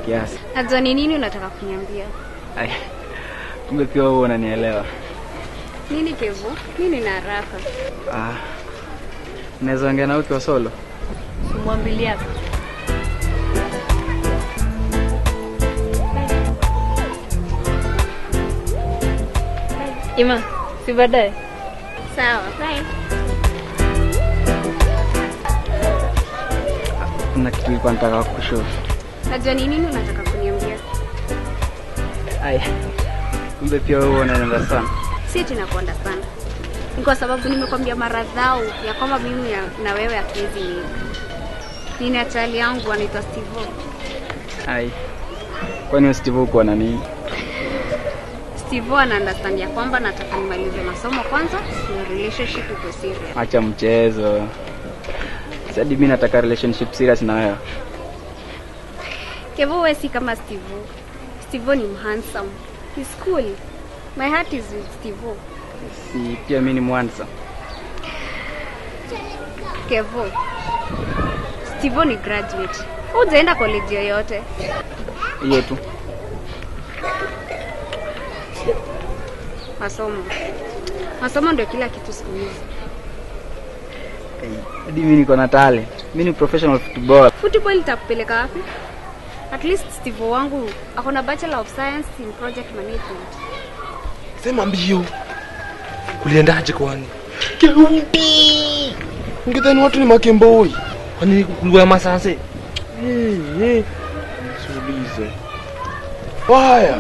kiasi. Najua ni nini unataka kuniambia. Ai, kumbe pia wewe unanielewa. Nini Kevo? Nini na haraka? Ah, unaweza ongea na ukiwa solo? Simwambilia. Ima, si baadaye. Sawa. Bye. Kuna kitu nilikuwa nataka kukushauri. Najua ni nini unataka kuniambia. Ai, kumbe pia wewe unaenda sana. Si eti nakuanda sana. Ni kwa sababu nimekwambia mara dhao ya kwamba mimi ya- na wewe hatuwezi mimi. Nina chali yangu anaitwa Steve. Ai, kwani Steve uko na nini? Steve ana understand ya kwamba nataka nimalize masomo kwanza, na relationship iko serious. Acha mchezo. Sadi mimi nataka relationship serious na wewe. Kevo wewe si kama Steve. Steve ni handsome. He's cool. My heart is with Steve. Si pia mimi ni mwanza. Kevo. Steve ni graduate. Hujaenda college yoyote. Hiyo tu. Masomo. Masomo ndio kila kitu siku hizi. Ai, Hadi mimi niko na talent. Mimi ni professional football. Football itakupeleka wapi? At least Steve wangu ako na Bachelor of Science in Project Management. Sema mbio. Uliendaje kwani? Keumbi. Ungedhani watu ni makemboi. Kwani kulikuwa na masase? Eh, eh. Msulize. Waya.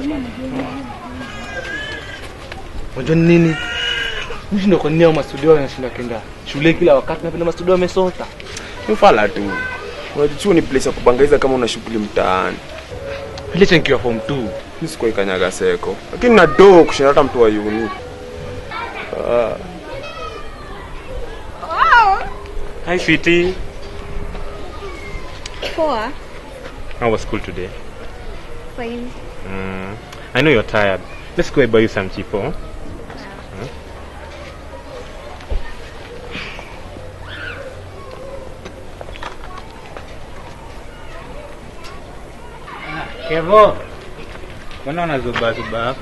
Unajua ni nini? Mimi ndo kwa nini hao mastudio wanashinda kenda shule kila wakati na vile mastudio wamesota. Mfala tu. Unajua chuo ni place ya kubangaiza kama una shughuli mtaani. Ile nikiwa form 2. Mimi sikuwahi kanyaga seko. Lakini na do kushinda hata mtu wa uni. Ah, Hi, sweetie. Poa. How was school today? Fine. Mm, I know you're tired. Let's go and buy you some chipo. Kevo, mbona unazubazuba hapo?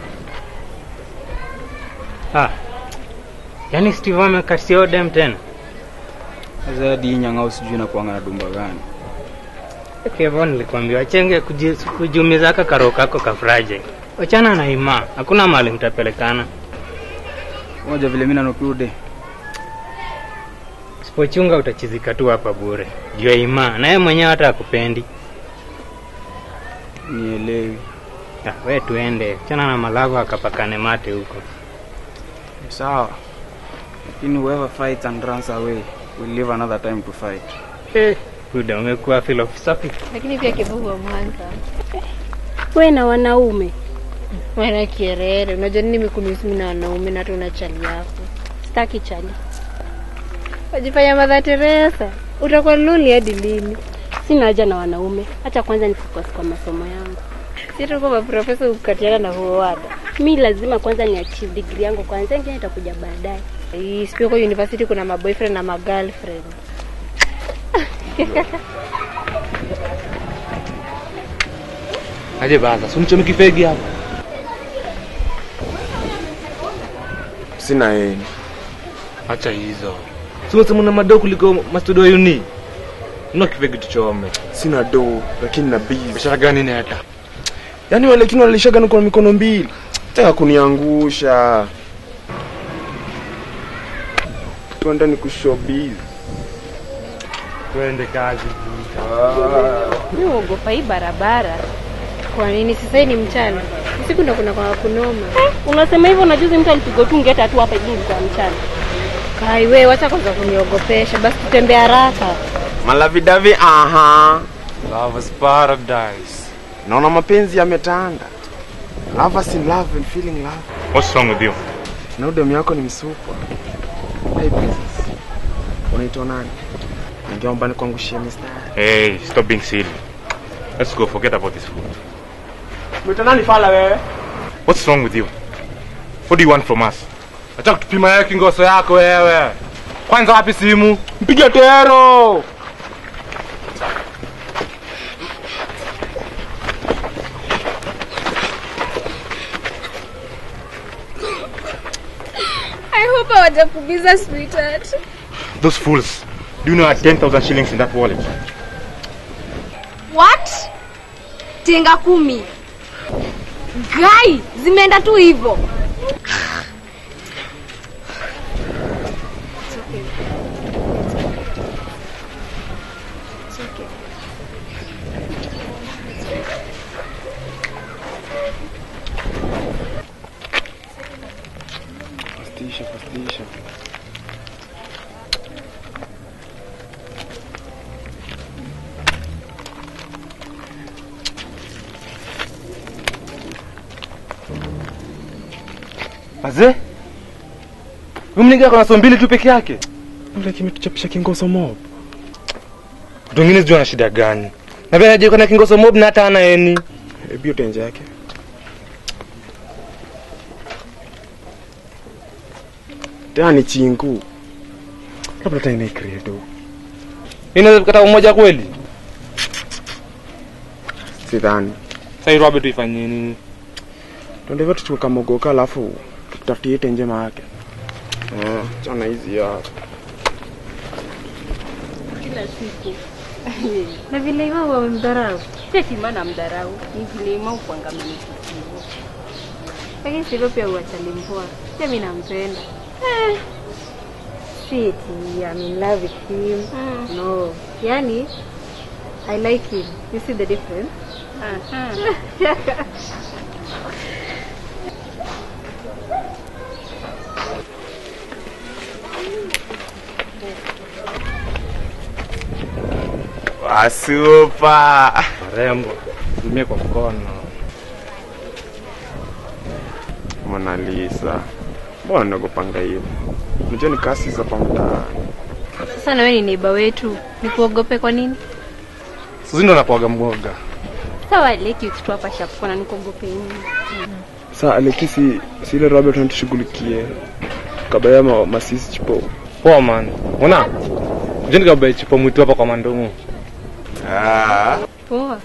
Ah, yaani Steve amekasia dem tena? Sasa hadi hii nyang'au sijui na kuanga na dumba gani. Kevo, nilikwambia wachenge kuji- kujiumiza ka karo kako kafuraje. Wachana na Ima, hakuna mahali mtapelekana. Moja vile mimi nanukude. Sipochunga utachizika tu hapa bure. Juu ya Ima, na yeye mwenyewe hata akupendi. Nielewi. Ah, we tuende, chana na malava akapakane mate huko. Sawa. Lakini whoever fights and runs away will live another time to fight. Eh, Buda, umekuwa philosophic. Lakini pia kibugu wa Mwanza. We na wanaume Wana kierere. Unajua nini mikunusi mimi na wanaume na hata una chali yako. staki chali, Wajifanya Mother Teresa. Utakuwa luli hadi lini? sina haja na wanaume. Acha kwanza nifocus kwa masomo yangu. Si tuko maprofesa ukatiana na huo wada. Mi lazima kwanza ni achieve degree yangu kwanza, ingine itakuja baadaye. Hii sipio kwa university kuna maboyfriend na magirlfriend. Aje baza, si unichome kifegi hapa. sina yeye. Acha hizo. Si unasema una madoo kuliko mastudio ya uni. Una kifegi tuchome. Sina do lakini na busy. Biashara gani neta? Yaani wale lakini walishaga kwa mikono mbili. Taka kuniangusha. Tuenda ni kushowbiz. Twende kazi. Mimi uogopa hii barabara. Kwa nini sasa hii ni mchana? Usiku ndo kuna kwa kunoma. Unasema hivyo na juzi mtu alipigwa tu ngeta tu hapa hivi kwa mchana. Kai wewe wacha kwanza kuniogopesha. Basi tutembee haraka. Malavidavi aha. Love is paradise. Naona mapenzi yametanda. Lovers in love and feeling love. What's wrong with you? Na udemu yako ni msupwa. Hey princess. Unaitwa nani? Ningeomba nikuangushie mistari. Hey, stop being silly. Let's go. Forget about this food. Unaitwa nani fala wewe? What's wrong with you? What do you want from us? Acha kutupima yake ngoso yako wewe. Kwanza wapi simu? Mpiga tero. naogopa watakubiza sweetheart. Those fools. Do you know I had 10,000 shillings in that wallet? What? Tenga kumi. Gai, zimeenda tu hivyo. It's okay. It's okay. Fastisha, fastisha. Azee? Huyu mniga kuna so mbili tu peke yake. Ule kimetuchapisha kingoso mob. Watu wengine sijui ana shida gani. Na pia anaje kuna kingoso mob na hata ana eni. Hebu hiyo tenje yake. Tena ni chingu. Labda tena ni credo. Inaweza kukata umoja kweli? Sidhani. Sasa hii Robert tuifanyie nini? Tuende hivyo tuchukue kamogoka alafu tutafutie tenje maake. Eh, chana hizi ya. Kila siku. Na vile Imau wamemdharau. Sio kimana mdharau. Ni vile Imau kuangamia hivyo. Lakini sivyo pia uachali mpoa. Pia mimi nampenda. Eh. Sweet, I'm in love with him. No. Yani I like him. You see the difference? Aha. Wasupa. Marembo. Tumie kwa mkono. Mona Lisa. Mbona nagopanga hiyo? Unajua ni kasi za pamtaa. Sasa na wewe ni neighbor wetu. Nikuogope kwa nini? Sisi ndo napoaga mgoga. Sawa leki kitu hapa shapu na nikuogope nini? Sasa Alekisi si ile Robert anatushughulikie. Kabaya ma, masisi chipo. Poa man. Ona? Jeni kabai chipo mwitu hapa kwa mandongo. Ah. Poa.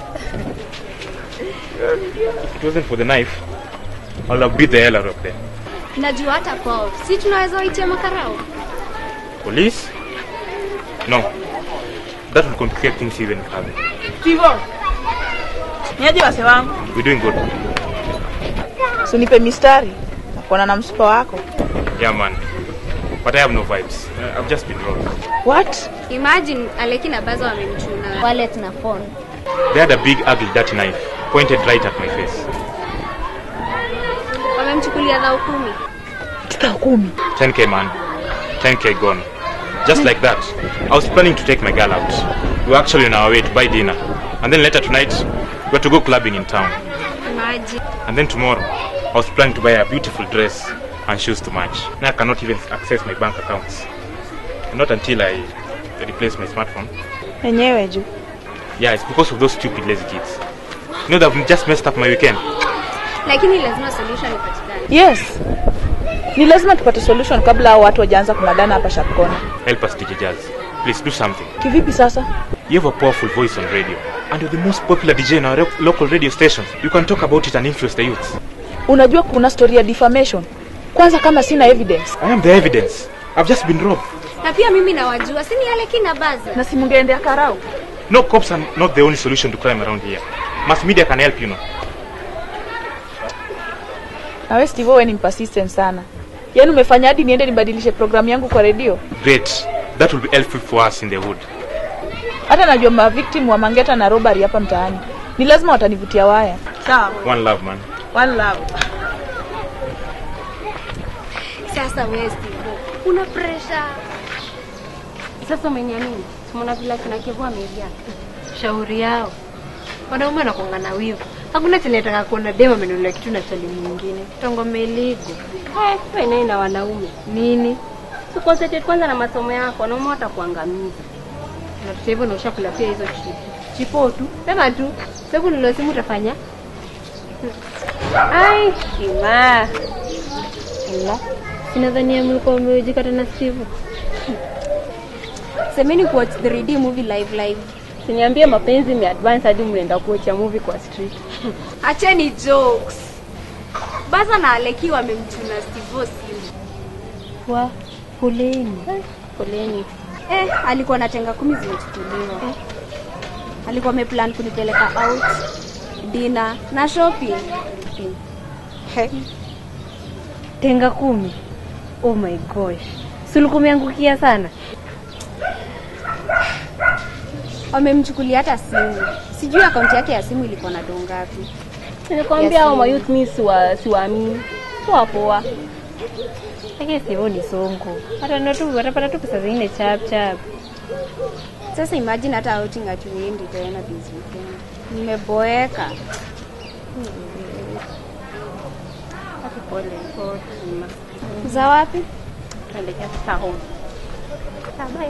If it wasn't for the knife, I'll have beat the hell out of them. Najua hata kwao. Si tunaweza waitia makarao. Police? No. That will complicate things even further. Tivo. Niaje wase wangu? We're doing good. Sunipe mistari. Nakuona na msupa wako. Yeah, man. But I have no vibes. Uh, I've just been robbed. What? Imagine Aleki na Bazo wamemchuna. Wallet na phone. They had a big, ugly, dirty knife pointed right at my face. Wamemchukulia dhao kumi. Tika kumi. 10k, man. 10k gone. Just like that. I was planning to take my girl out. We were actually on our way to buy dinner. And then later tonight, we were to go clubbing in town. Imagine. And then tomorrow, I was planning to buy a beautiful dress and shoes to match. Now I cannot even access my bank accounts. Not until I replace my smartphone. Enyewe juu. Yeah, it's because of those stupid lazy kids. You know, they've just messed up my weekend. Lakini lazima solution ipatikane. Yes. Ni lazima tupate solution kabla hao watu wajaanza kunadana hapa Shapkona. Help us, DJ Jazz. Please do something. Kivipi sasa? You have a powerful voice on radio, and you're the most popular DJ in our ro- local radio stations. You can talk about it and influence the youth. Unajua kuna story ya defamation. Kwanza kama sina evidence. I am the evidence. I've just been robbed. Na pia mimi nawajua. Si ni Aleki na Bazo. Na si mungeendea karau. No cops are not the only solution to crime around here. Mass media can help, you know. Na wewe Steve wewe ni persistent sana. Yaani umefanya hadi niende nibadilishe programu yangu kwa redio. Great. That will be helpful for us in the hood. Hata najua ma victim wa mangeta na robbery hapa mtaani. Ni lazima watanivutia waya. Sawa. One love, man. One love. Sasa wewe Steve, una pressure. Sasa umeniamini? Tumeona vile kina Kevo ameingia. Shauri yao. Wanaume wanakuanga na wivu. Hakuna chenye nataka kuona dema amenunulia kitu na chali mwingine. Tongomeligo. Eh, wewe naye na wanaume. Nini? Uconcentrate kwanza na masomo yako, wanaume watakuangamiza. Na sasa hivyo nausha kula pia hizo chipo. Chipo tu. Sema tu. Sababu nilo simu utafanya. Ai, kima. Ila. Sinadhania mlikuwa mmejikata na Steve. Semeni kuwatch 3D movie live live. Siniambie mapenzi imeadvance hadi mnaenda kuocha movie kwa street. Acheni jokes. Bazo na Aleki wamemchuna Steve simu. wa poleni. Poleni. Eh, alikuwa na tenga kumi zimechukuliwa. Alikuwa ameplan kunipeleka out dinner na shopping. He. Tenga kumi. Oh my gosh. Si ulikuwa umeangukia sana? Wamemchukulia hata simu. Sijui akaunti yake ya simu ilikuwa na doo ngapi. Nilikwambia Yes, hao ma'am. mayouth mi siwa siwaamini. Poa poa. Lakini sivyo ni songo. Hata ndio tu watapata tu pesa zingine chap chap. Sasa imagine hata outing hatuendi tena this weekend. Nimeboeka. Hata pole pole. Za wapi? Tuelekea sasa home. Ah, bye.